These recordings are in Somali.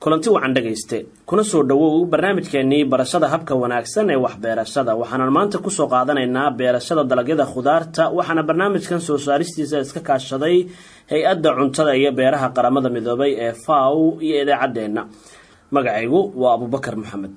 kulanti wacan dhegayste kuna soo dhowow barnaamijkeenii barashada habka wanaagsan ee waxbeerashada waxaanan maanta kusoo qaadanaynaa beerashada dalagyada khudaarta waxaana barnaamijkan soo saaristiisa iska kaashaday hay-adda cuntada iyo beeraha qaramada midoobay ee faw iyo idaacaddeenna magacaygu waa abubakar maxamed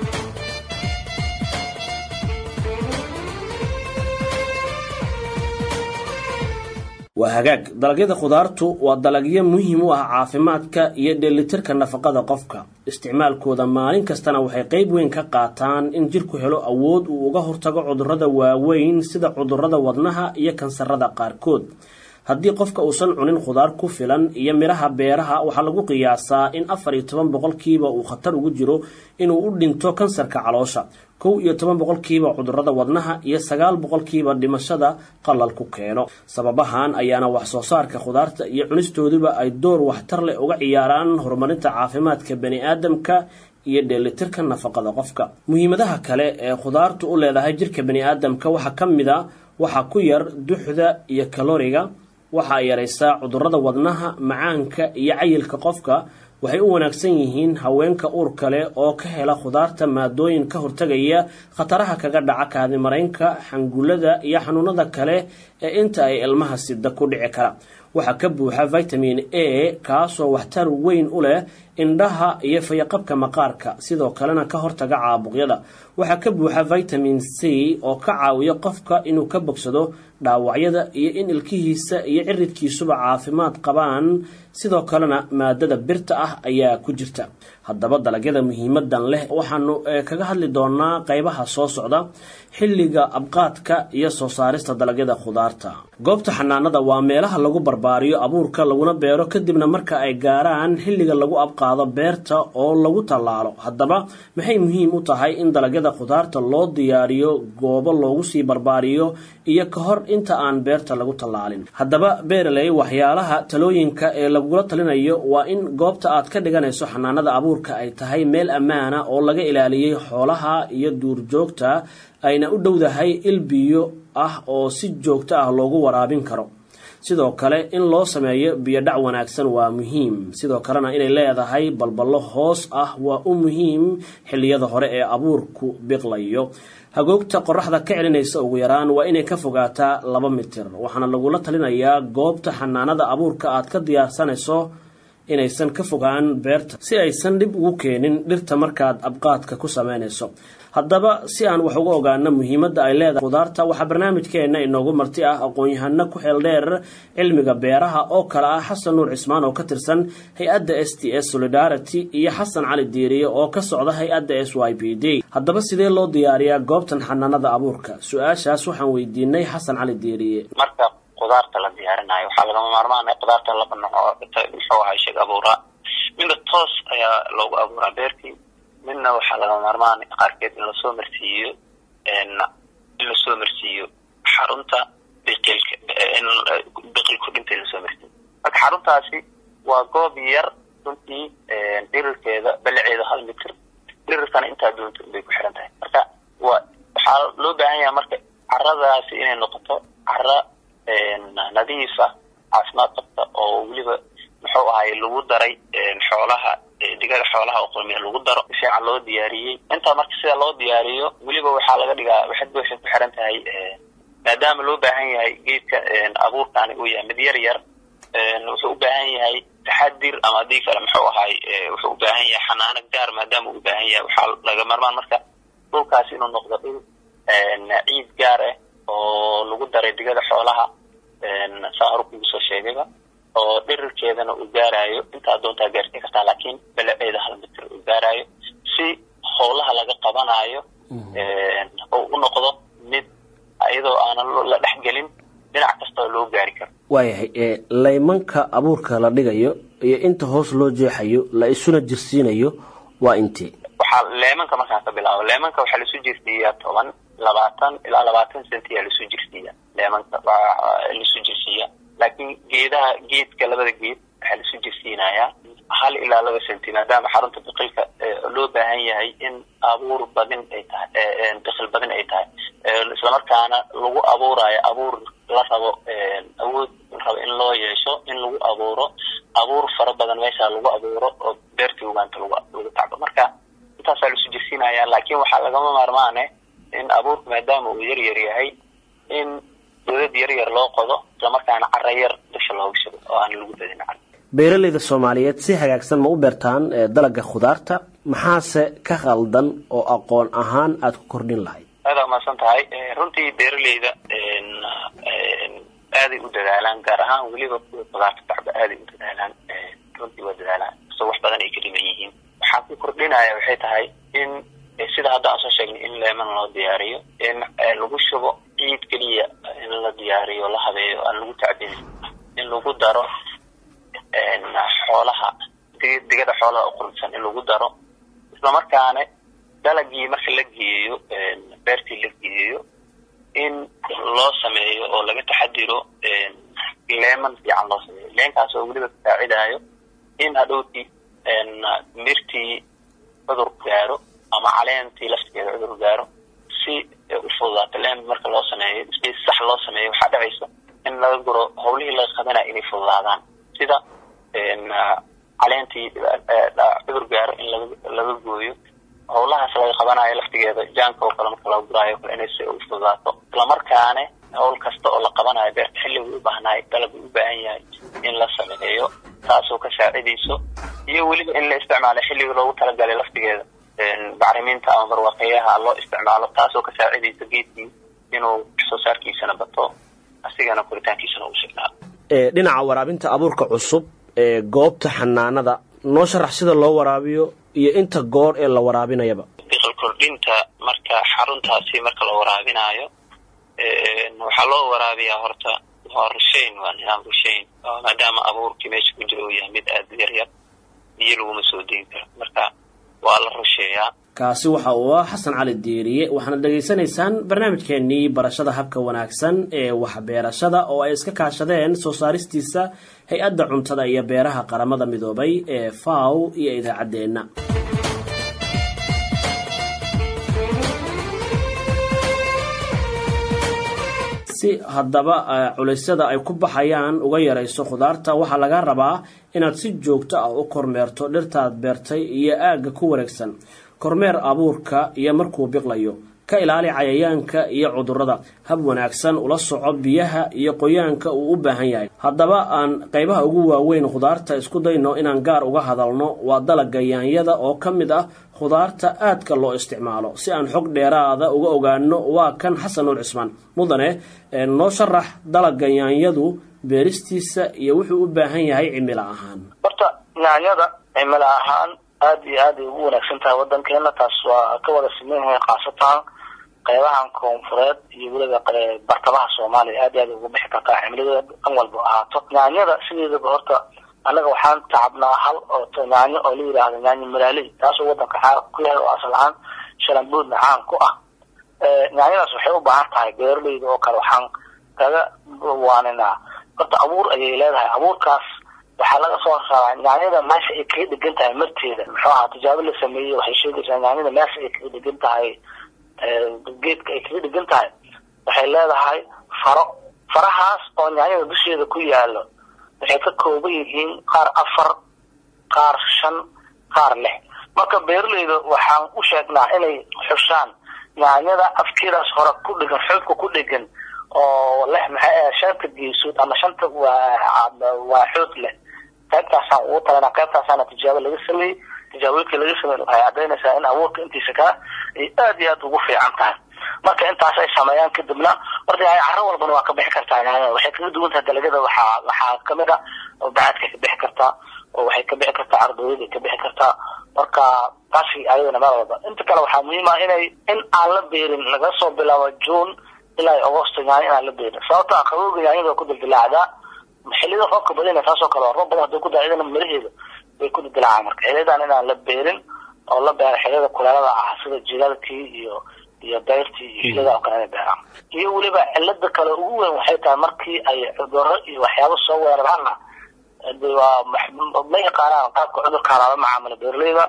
waa hagaag dalagyada khudaartu waa dalagyo muhiim u ah caafimaadka iyo dheelitirka nafaqada qofka isticmaalkooda maalin kastana waxay qeyb weyn ka qaataan in jirku helo awood uu uga hortago cudurrada waaweyn sida cudurrada wadnaha iyo kansarada qaarkood haddii qofka uusan cunin khudaar ku filan iyo midhaha beeraha waxaa lagu qiyaasaa in afar iyo toban boqolkiiba uu khatar ugu jiro inuu u dhinto kansarka caloosha kow iyo toban boqolkiiba cudurrada wadnaha iyo sagaal boqolkiiba dhimashada qalal ku keeno sababahan ayaana wax soo saarka khudaarta iyo cunistooduba ay door waxtar leh uga ciyaaraan horumarinta caafimaadka bani aadamka iyo dheelitirka nafaqada qofka muhiimadaha kale ee khudaartu u leedahay jirka bani aadamka waxaa ka mid a waxaa ku yar duxda iyo kaloriga waxa ay yaraysaa cudurrada wadnaha macaanka iyo cayilka qofka waxay u wanaagsan yihiin haweenka uurka leh oo ka hela khudaarta maadooyin ka hortagaya khataraha kaga dhaca kaadimaraynka xangullada iyo xanuunada kale ee inta ay ilmaha sida ku dhici kara waxaa ka buuxa vitamin a kaasoo waxtar weyn u leh indhaha iyo fayaqabka maqaarka sidoo kalena ka hortaga caabuqyada waxaa ka buuxa vitamin c oo ka caawiya qofka inuu ka bogsado dhaawacyada iyo in ilkihiisa iyo ciridkiisuba caafimaad qabaan sidoo kalena maadada birta ah ayaa ku jirta haddaba dalagyada muhiimadan leh waxaanu kaga hadli doonaa qeybaha soo socda xilliga abqaadka iyo soo saarista dalagyada khudaarta goobta xanaanada waa meelaha lagu barbaariyo abuurka laguna beero kadibna marka ay gaaraan xilliga lagu abqaado beerta oo lagu tallaalo haddaba maxay muhiim u tahay in dalagyada khudaarta loo diyaariyo goobo loogu sii barbaariyo iyo ka hor inta aan beerta lagu tallaalin haddaba beeraley waxyaalaha talooyinka ee lagula talinayo waa in goobta aad ka dhiganayso xanaanada abuurka ay tahay meel ammaana oo laga ilaaliyey xoolaha iyo duurjoogta ayna u dhowdahay il biyo ah oo si joogto ah loogu waraabin karo sidoo kale in loo sameeyo biyodhac wanaagsan waa muhiim sidoo kalena inay leedahay balballo hoos ah waa u muhiim xilliyada hore ee abuurku biqlayo hagoogta qoraxda ka celinaysa ugu yaraan waa inay ka fogaataa laba mitir waxaana lagula talinayaa goobta xanaanada abuurka aad ka diyaarsanayso inaysan ka fogaan beerta si aysan dhib ugu keenin dhirta markaad abqaadka ku samaynayso haddaba si aan wax uga ogaano muhiimadda ay leedahay khudaarta waxaa barnaamijkeenna inoogu marti ah aqoon-yahano ku xeel dheer cilmiga beeraha oo kale ah xasan nuur cismaan oo ka tirsan hay-adda s t s solidarity iyo xasan cali diiriye oo ka socda hay-adda s y b d haddaba sidee loo diyaariyaa goobtan xanaanada abuurka su-aashaas waxaan weydiinay xasan cali diiriye marka khudaarta la diyaarinayo waxaa lagama maarmaan ah khudaarta laba nooc oo muxuu ahay sheeg abuuraa midna toos ayaa loogu abuuraa beertii midna waxaa lagama maarmaan qaarkeed in lasoo marsiiyo in lasoo marsiiyo xarunta biqilka biqilku dhintay lasoo marsiiyo marka xaruntaasi waa goob yar runtii dhirirkeeda balaceeda hal mitir dhirirkana intaa doonta bay ku xiran tahay marka waa waxaa loo baahan yahay marka caradaasi inay noqoto cara nadiifa caafimaad qabta oo weliba muxuu ahay lagu daray xoolaha digada xoolaha oo qurmiya lagu daro si fiican loo diyaariyey intaa marka sida loo diyaariyo weliba waxaa laga dhigaa waxad waxay ku xiran tahay maadaama loo baahan yahay geedka abuurkaani uu yahay mid yar yar wuxuu u baahan yahay taxadir ama haddii kale muxuu ahay wuxuu u baahan yahay xanaano gaar maadaama uu u baahan yahay waxaa laga marmaan marka dhulkaasi inuu noqdo dhul ciid gaar ah oo lagu daray digada xoolaha saa hore kugu soo sheegayba oo dhirirkeedana uu gaarayo intaa doontaa gaarsiin kartaa laakiin balaceeda hal mitir uu gaarayo si howlaha laga qabanayo oo u noqdo mid iyadoo aanan la dhexgelin dhinac kastao loo gaari karo waayahay laymanka abuurka la dhigayo iyo inta hoos loo jeexayo la isuna jirsiinayo waa intee waxaa leemanka markaan ka bilaabo leemanka waxaa laisu jirsiiyaa toban labaatan ilaa labaatan centiyaa laisu jirsiiya leemanka laisu jirsiiya laakiin geedaha geedka labada geed waxaa laisu jirsiinayaa hal ilaa laba centi maadaama xarunta biqilka loo baahan yahay in abuur badin ay tahay biqil badin ay tahay islamarkaana lagu abuurayo abuur la rabo awood la rabo in loo yeesho in lagu abuuro abuur fara badan meesha lagu abuuro oo beertii ugaanta lagu lagu tacbo marka intaasaa laisu jirsiinaya laakiin waxaa lagama maarmaane in abuurku maadaama uu yar yar yahay in dowlad yar yar loo qodo islamarkaana cara yar dusha looga shubo oo aan lagu badin cara beeralayda soomaaliyeed si hagaagsan ma u beertaan dalaga khudaarta maxaase ka khaldan oo aqoon ahaan aada ku kordhin lahayd aada umaasan tahay runtii beeraleyda aaday u dadaalaan gaar ahaan weliba kuwa khudaarta tacba aaday u dadaalaan runtii waa dadaalaan so wax badan ay ka dhiman yihiin waxaa ku kordhinaya waxay tahay in sida hadda aan soo sheegnay in leeman loo diyaariyo in lagu shubo ciid keliya in la diyaariyo la habeeyo aan lagu tacbin in lagu daro xoolaha digada xoolaha uqursan in lagu daro islamarkaana dalagii marka la geeyo beertii la geeyo in loo sameeyo oo laga taxadiro leeman fiican loo sameeyo leenkaas oo weliba kasaacidayo in hadhowtii mirtii cudur gaaro ama caleentii laftigeeda cudur gaaro si u fududaato leen marka loo sameeyo si sax loo sameeyo waxaa dhacaysa in laga guro hawlihii laga qabanaya inay fududaadaan sida caleentii cudur gaaro in laga gooyo hawlahaas laga qabanayo laftigeeda jaanka oo kale marka laga guraayo kale inay si u fududaato islamarkaane hawl kasta oo la qabanayo beerta xilligu u baahnaay dalab u baahan yahay in la sameeyo taasoo ka saacidayso iyo weliba in la isticmaalo xilliga loogu talagalay laftigeeda bacriminta ama barwaaqeyaha loo isticmaalo taasoo ka saacidaysa geedkii inuu soo saarkiisana bato asigana koritaankiisana uu sugnaado dhinaca waraabinta abuurka cusub ee goobta xanaanada noo sharax sida loo waraabiyo iyo inta goor ee la waraabinayaba biqil kordhinta marka xaruntaasi marka la waraabinaayo waxaa loo waraabiyaa horta waa rushayn waa nidaam rushayn maadaama abuurkii meesha ku jira uu yahay mid aada yar yar biyo laguma soo deyn karo marka waa la rusheeyaa kaasi waxa uu ah xasan cali diiriye waxaana dhegaysanaysaan barnaamijkeenii barashada habka wanaagsan ee waxbeerashada oo ay iska kaashadeen soo saaristiisa hay-adda cuntada iyo beeraha qaramada midoobay ee faw iyo idaacaddeenna si haddaba culaysyada ay ku baxayaan uga yarayso khudaarta waxaa laga rabaa inaad si joogto ah u kormeerto dhirtaad beertay iyo aagga ku wareegsan kormeer abuurka iyo markuu biqlayo ka ilaali cayayaanka iyo cudurrada hab wanaagsan ula soco biyaha iyo qoyaanka uu u baahan yahay haddaba aan qaybaha ugu waaweyn khudaarta isku dayno inaan gaar uga hadalno waa dalagga yaanyada oo ka mid ah khudaarta aadka loo isticmaalo si aan xog dheeraada uga ogaano waa kan xasan nuur cismaan mudane noo sharax dalagga yaanyadu beeristiisa iyo wuxuu u baahan yahay cimilo ahaan horta yaanyada cimilo ahaan aada iyo aad ay ugu wanaagsan tahay wadankeena taas waa ka wada sameynyahay khaasatan qeybahan koonfureed iyo weliba bartamaha soomaaliya aad iyo aad ugu bixi kartaa cimiladeeda dhan walba ahaato yaanyada sideedaba horta annaga waxaan tacabnaa hal oo yaanyo oo la yidhaahdo yaanyo malaaley taasoo wadanka caan ku yahay oo asal ahaan shalamboodna caan ku ah yaanyadaas waxay u baahan tahay beeraleyda oo kale waxaan kaga waaninaa horta abuur ayay leedahay abuurkaas waxaa laga soo raraa yaanyada meesha ay kaga dhegan tahay marteeda muxuu ahaa tijaabo la sameeyey waxay sheegaysaa yaanyada meesha ay kaga dhegan tahay geedka ay kaga dhegan tahay waxay leedahay faro farahaas oo yaanyada dusheeda ku yaalo waxay ka kooban yihiin qaar afar qaar shan qaar lix marka beeraleyda waxaan u sheegnaa inay xushaan yaanyada afkeedaas hore ku dhegan xoogka ku dhegan oo leh maxay shanta geesood ama shanta waa waa xoog leh qaybtaasaan ugu talana qaybtaasaana tijaabo laga sameeyey tijaabooyinka laga sameey waxay cadaynaysaa in abuurka intiisa kale ay aad iyo aad ugu fiican tahay marka intaas ay sameeyaan kadibna horta yahay caro walbana waa ka bixi kartaa yaanyada waxay kaga duwan tahay dalagyada waxaa waxaa kamid a bacadkay ka bixi kartaa oo waxay ka bixi kartaa ardooyaday ka bixi kartaa marka taasi ayadana meel walba inta kale waxaa muhiim ah inay in aan la beerin laga soo bilaabo june ilaa agosto yaanyo inaan la beerin sababto ah qabowga yaanyada waa ku dildilaacdaa xilliyada roobka badina taasoo kale waa roob badan hadday ku daa iyadana miraheeda way ku dildilaacaan marka xiliyadan inaan la beerin oo la beero xilliyada kuleelada ah sida jilaalkii iyo iyo dayrtii iyo xilliyada oo kale inay beeraan iyo weliba cilada kale ugu weyn waxay tahay markii ay cudurro iyo waxyaabo soo weeraraanna waa ma yaqaanaan qaabka cudurkaan lala macaamilo beeraleyda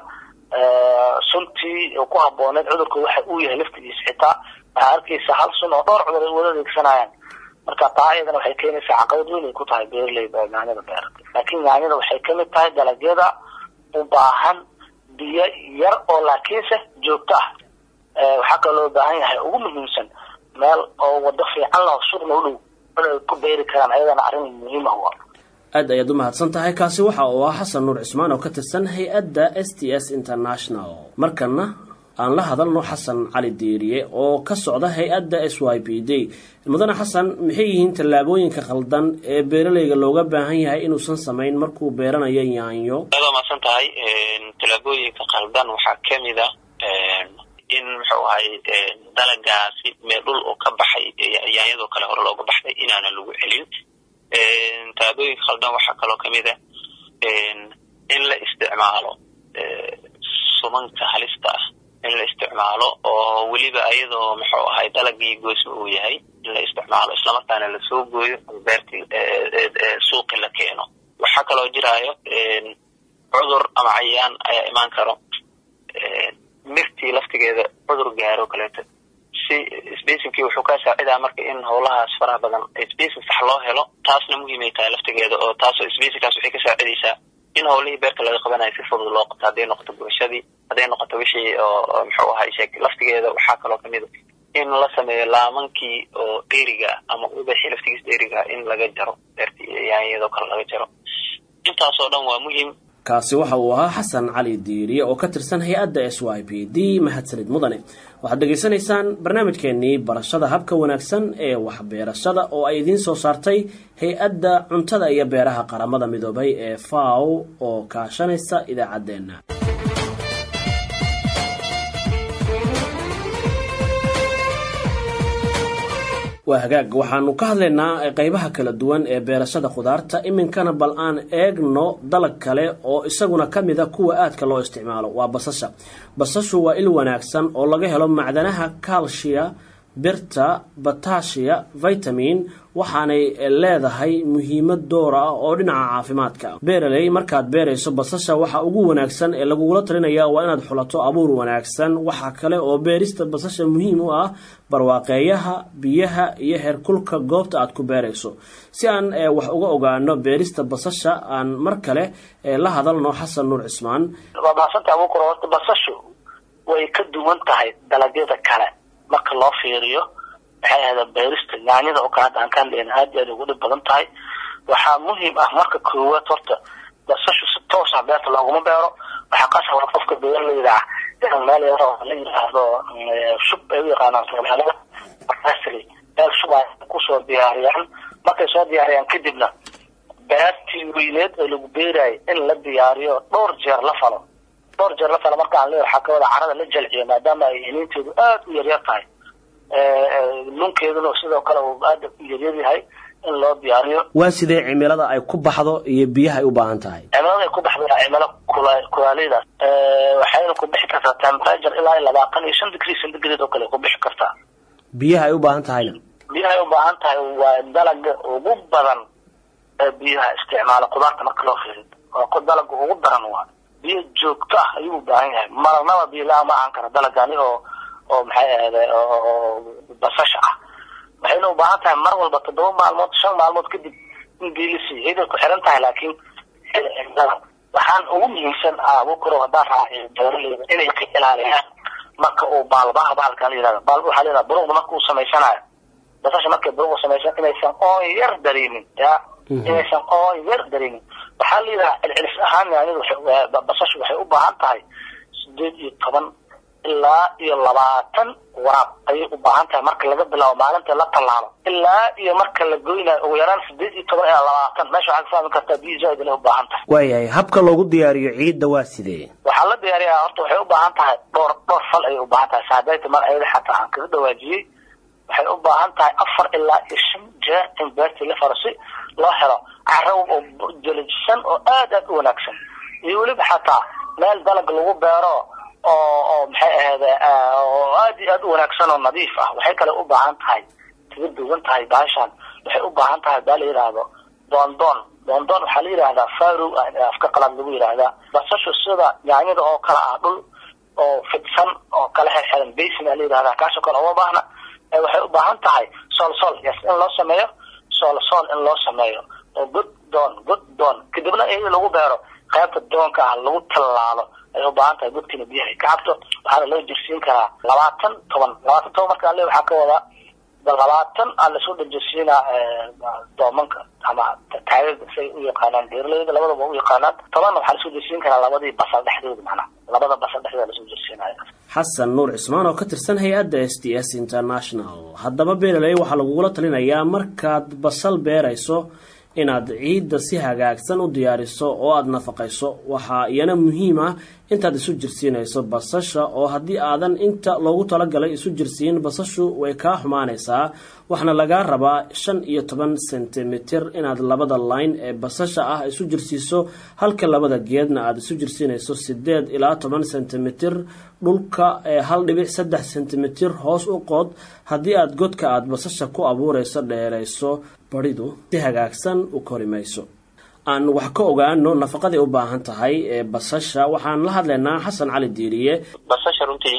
suntii ku habooneed cudurka waxa uu yahay laftigiisa xitaa waxaa arkaysa hal sun oo dhowr cudur ay wada adeegsanayaan marka taa iyadana waxay keenaysaa caqabad weyn ay ku tahay beeraleyda oo yaanyada beeratay laakiin yaanyada waxay kamid tahay dalagyada u baahan biyo yar oo laakiinse joogto ah waxaa kaloo loo baahan yahay ugu muhiimsan meel oo wado fiican leh suuqna u dhow inay ku beeri karaan ayadana arrin muhiim ah waa aad ayaad u mahadsan tahay kaasi waxa uu ah xasan nuur cismaan oo ka tirsan hay-adda s t s international markana aan la hadalno xasan cali diiriye oo ka socda hay-adda s y p d mudane xasan maxay yihiin tallaabooyinka khaldan ee beeralayga looga baahan yahay inuusan samayn markuu beeranayo yaanyo aad waa mahadsan tahay tallaabooyinka khaldan waxaa kamid a in muxuu ahay dalagaasi mee dhul oo ka baxay yaanyadoo kale hore looga baxday inaana lagu celin tallaabooyinka khaldan waxaa kaloo kamid a in la isticmaalo sumanka halista ah in la isticmaalo oo weliba ayadoo muxuu ahay dalagii goysma uu yahay in la isticmaalo islamarkaana lasoo gooyo beertii suuqi la keeno waxaa kaloo jiraayo cudur ama cayaan ayaa imaan karo mirtii laftigeeda cudur gaaro kaleeto si spacingkii wuxuu ka saacidaa marka in howlahaas faraha badan spacing sax loo helo taasna muhiimay tahay laftigeeda oo taasoo spacingkaas waxay ka saacidaysaa in howlihii beerta laga qabanayo si fudud loo qabto hadday noqoto gubashadii hadday noqoto wixii oo muxuu ahay sheeg laftigeeda waxaa kaloo kamid a in la sameeyo laamankii oo dheeriga ama ubaxii laftigiis dheeriga in laga jaro beertii yaanyadoo kale laga jaro intaasoo dhan waa muhiim kaasi waxa uu ahaa xasan cali diiriye oo ka tirsan hay-adda s y p d mahadsanid mudane waxaad dhegaysanaysaan barnaamijkeenii barashada habka wanaagsan ee waxbeerashada oo ay idiin soo saartay hay-adda cuntada iyo beeraha qaramada midoobay ee faw oo kaashanaysa idaacaddeenna waa hagaag waxaanu ka hadlaynaa qeybaha kala duwan ee beerashada khudaarta iminkana bal aan eegno dalag kale oo isaguna ka mid a kuwa aadka loo isticmaalo waa basasha basashu waa il wanaagsan oo laga helo macdanaha calshia birta batashiya vitamin waxaanay leedahay muhiimad door ah oo dhinaca caafimaadka beeraley markaad beerayso basasha waxa ugu wanaagsan ee lagugula talinaya waa inaad xulato abuur wanaagsan waxaa kale oo beerista basasha muhiim u ah barwaaqeeyaha biyaha iyo heerkulka goobta aad ku beerayso si aan wax uga ogaano beerista basasha aan mar kale la hadalno xasan nuur cismaan waa mahadsanta abuukar horta basashu way ka duwan tahay dalagyada kale marka loo fiiriyo maxay ahda beerista yaanyada oo kale hadda aan ka hadlayna aad iyo aad ugu dhib badan tahay waxaa muhiim ah marka koowaad horta basashu si toos ah beerta looguma beero waxaa qasaba qofka beeraleyda ah in meel yaro la yidhaahdo shub ay u yaqaanaan soomaalida asri meel shub ay kusoo diyaariyaan markay soo diyaariyaan kadibna beertii weyneed oo lagu beerayo in la diyaariyo dhowr jeer la falo dhowr jeer la falo marka aan leeyahay waxaa kawada carada la jalciyo maadaama ay iniinteedu aad u yaryar tahay nunkeeduna sidoo kale uu aada u yaryar yahay in loo diyaariyo waa sidee cimilada ay ku baxdo iyo biyaha ay u baahan tahay cimilada ay ku baxdo waa cimilo kula kulaaleydaas waxayna ku bixi kartaa temperature ilaa labaatan iyo shan degree centigrade oo kale ku bixi kartaa biyaha ay u baahan tahayna biyaha ay u baahan tahay waa dalaga ugu badan ee biyaha isticmaala khudaarta marka loo fiiriyo waa dalaga ugu daran waa biyo joogto ah ayuu u baahan yahay marnaba biyo la ma ahaan kara dalagani oo oo maxay ahda oo basasha ah waxayna u baahan tahay mar walba toddoba maalmood shan maalmood kadib in biyo la siiyo ciiday ku xiran tahay laakiin waxaan ugu muhiimsan abukuro haddaan raaciyo beeraleyda inay ka ilaaliyaan marka uu baalbaha bahalkan la yihahdo baalba waxaa la yihahda buruqda marka uu samaysanayo basasha markay buruqda samaysan inaysan oon yar dareemin ya inaysan oon yar dareemin waxaa la yidhaha celcelis ahaan yaanyadu basashu waxay u baahan tahay sideed iyo toban ilaa iyo labaatan waraab ayay u baahan tahay marka laga bilaabo maalinta la tallaalo ilaa iyo marka la goynayo ugu yaraan sideed iyo toban ilaa labaatan meesha waxaad ka fahmi kartaa biyo zaaid inay u baahan tahay waayahay habka loogu diyaariyo ciidda waa sidee waxaa la diyaariyaa horta waxay u baahan tahay dhowr dhowr fal ayay u baahan tahay saadayta mar ayada xataa aan kaga dhawaajiyey waxay u baahan tahay afar ilaa iyo shan jeer in beertii la faro si loo helo carro oo jalajisan oo aad aad u wanaagsan iyo weliba xataa meel dalag lagu beero oo oo maxay ahayde oo aad iyo aad u wanaagsan oo nadiif ah waxay kale u baahan tahay kaga duwan tahay baashan waxay u baahan tahay baa la yidhaahdo doondoon doondoon waxaa la yidhahdaa farow afka qalaad lagu yidhaahdaa basashu sida yaanyada oo kale ah dhul oo fidsan oo kala xirxiran basin aa la yidhahdaa kaasoo kale uma baahna waxay u baahan tahay soolsool yes in loo sameeyo soolsool in loo sameeyo oo god doon god doon kadibna in lagu beero qaybta doonka ah lagu tallaalo ay u baahan tahay godkiina biyaha ay ka cabto waxaana loo jirsiin karaa labaatan toban labaatan toban marka ale waxaa ka wadaa labaatan aa lasoo dhajirsiinaa doomanka ama taagada say u yaqaanaan beeraleyda labadaba u yaqaanaan tobanna waxaa lasoo jirsiin karaa labadii basal dhexdooda macnaha labada basal dhexdooda lasoo jirsiinaya xasan nuur cismaan oo ka tirsan hay-adda s t s international haddaba beeraley waxaa lagugula talinayaa markaad basal beerayso inaad ciidda si hagaagsan u diyaariso oo aada nafaqayso waxaa iyana muhiim ah intaad isu jirsiinayso basasha oo haddii aadan inta loogu talagalay isu jirsiin basashu way kaa xumaanaysaa waxaana lagaa rabaa shan iyo toban sentimitir inaad labada line ee basasha ah isu jirsiiso halka labada geedna aada isu jirsiinayso sideed ilaa toban sentimitir dhulka ee hal dhibic saddex sentimitir hoos u qood haddii aada godka aada basasha ku abuurayso dheerayso baridu si hagaagsan u kori mayso aan wax ka ogaano nafaqaday u baahan tahay ee basasha waxaan la hadlaynaa xasan cali diiriye basasha runtii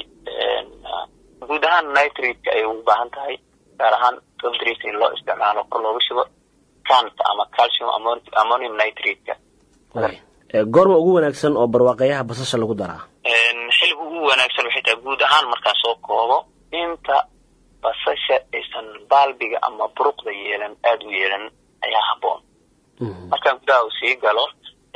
guud ahaan nitrate ayay ugu baahan tahay gaar ahaan tobdrate in loo isticmaalo kor looga shubo cant ama calcium ammonium nitrate-ka goorma ugu wanaagsan oo barwaaqayaha basasha lagu daraa xiliga ugu wanaagsan waxay tahay guud ahaan markaan soo koobo inta basasha aysan baalbiga ama buruqda yeelan aada u yeelan ayaa habboon markaan gudaha uu sii galo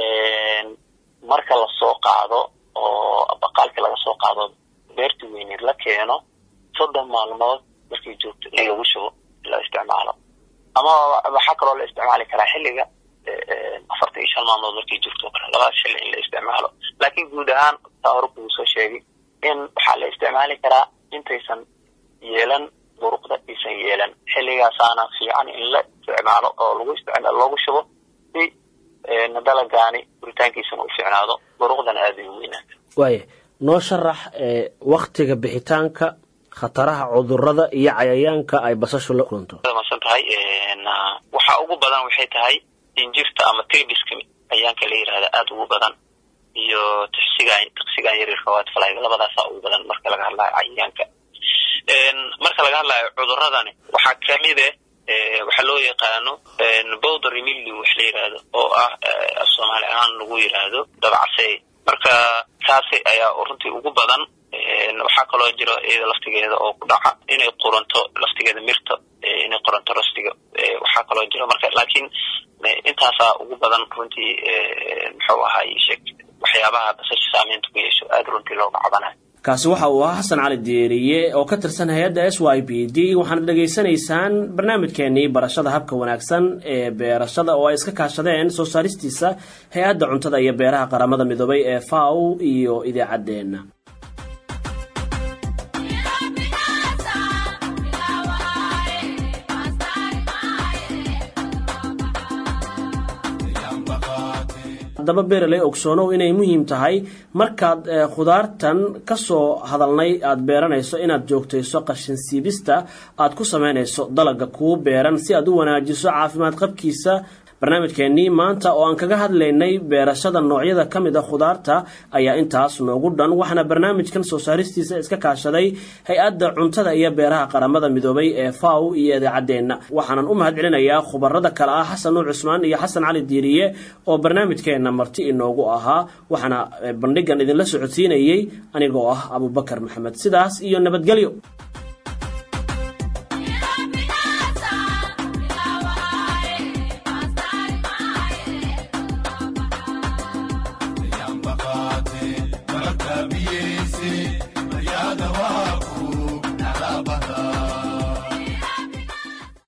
marka lasoo qaado oo baqaalkii laga soo qaado beerta weyneed la keeno soddon maalmood markay joogto in lagu shubo la isticmaalo ama waxaa kaloo la isticmaali karaa xilliga afartan iyo shan maalmood markay joogto o kale labadaas xilli in la isticmaalo laakiin guud ahaan taa hore kugu soo sheegay in waxaa la isticmaali karaa intaysan yeelan buruqda aysan yeelan xilligaasaana fiican in la isticmaalo oo lagu isticmaalo loogu shubo si dalagaani buritaankiisana u fiicnaado buruqdana aada ay u weynaato waaya noo sharax waktiga bixitaanka khataraha cudurada iyo cayayaanka ay basashu la kulanto masan tahay waxa ugu badan waxay tahay injirta ama tribiska cayayaanka la yirahda aada ugu badan iyo tixsigan tiqsigan yaryarka watflyga labadaasaa ugu badan marka laga hadlayo cayayaanka marka laga hadlayo cuduradani waxaa kamid eh waxaa loo yaqaano bowder milly wax la yihahdo oo ah soomaali ahaan lagu yiraahdo dabcasey marka taasi ayaa runtii ugu badan waxaa kaloo jiro iyada laftigeeda oo ku dhaca inay quranto laftigeeda mirta inay qoranto rastiga waxaa kaloo jiro marka laakiin intaasaa ugu badan runtii muxuu ahaay sheeg waxyaabaha basasha saameynta ku yeesho aada runtii looga cabanayo kaasi waxa uu ahaa xasan cali deeriye oo ka tirsan hay-adda s y b d waxaana dhegaysanaysaan barnaamijkeenii barashada habka wanaagsan ee beerashada oo ay iska kaashadeen soo saaristiisa hay-adda cuntada iyo beeraha qaramada midoobay ee faw iyo idaacaddeenna haddaba beeraley ogsoonow inay muhiim tahay markaad khudaartan kasoo hadalnay aada beeranayso inaad joogtayso qashin siibista aad ku samaynayso dalaga kuu beeran si aad u wanaajiso caafimaad qabkiisa barnaamijkeenii maanta oo aan kaga hadlaynay beerashada noocyada ka mid a khudaarta ayaa intaas noogu dhan waxaana barnaamijkan soo saaristiisa iska kaashaday hay-adda cuntada iyo beeraha qaramada midoobay ee faw iyo idaacaddeenna waxaanan u mahad celinayaa khubarada kale ah xasan nuur cusmaan iyo xasan cali diiriye oo barnaamijkeenna marti inoogu ahaa waxaana bandhigan idinla socodsiinayey anigoo ah abubakar maxamed sidaas iyo nabadgelyo Bakate, Bakabiyesi.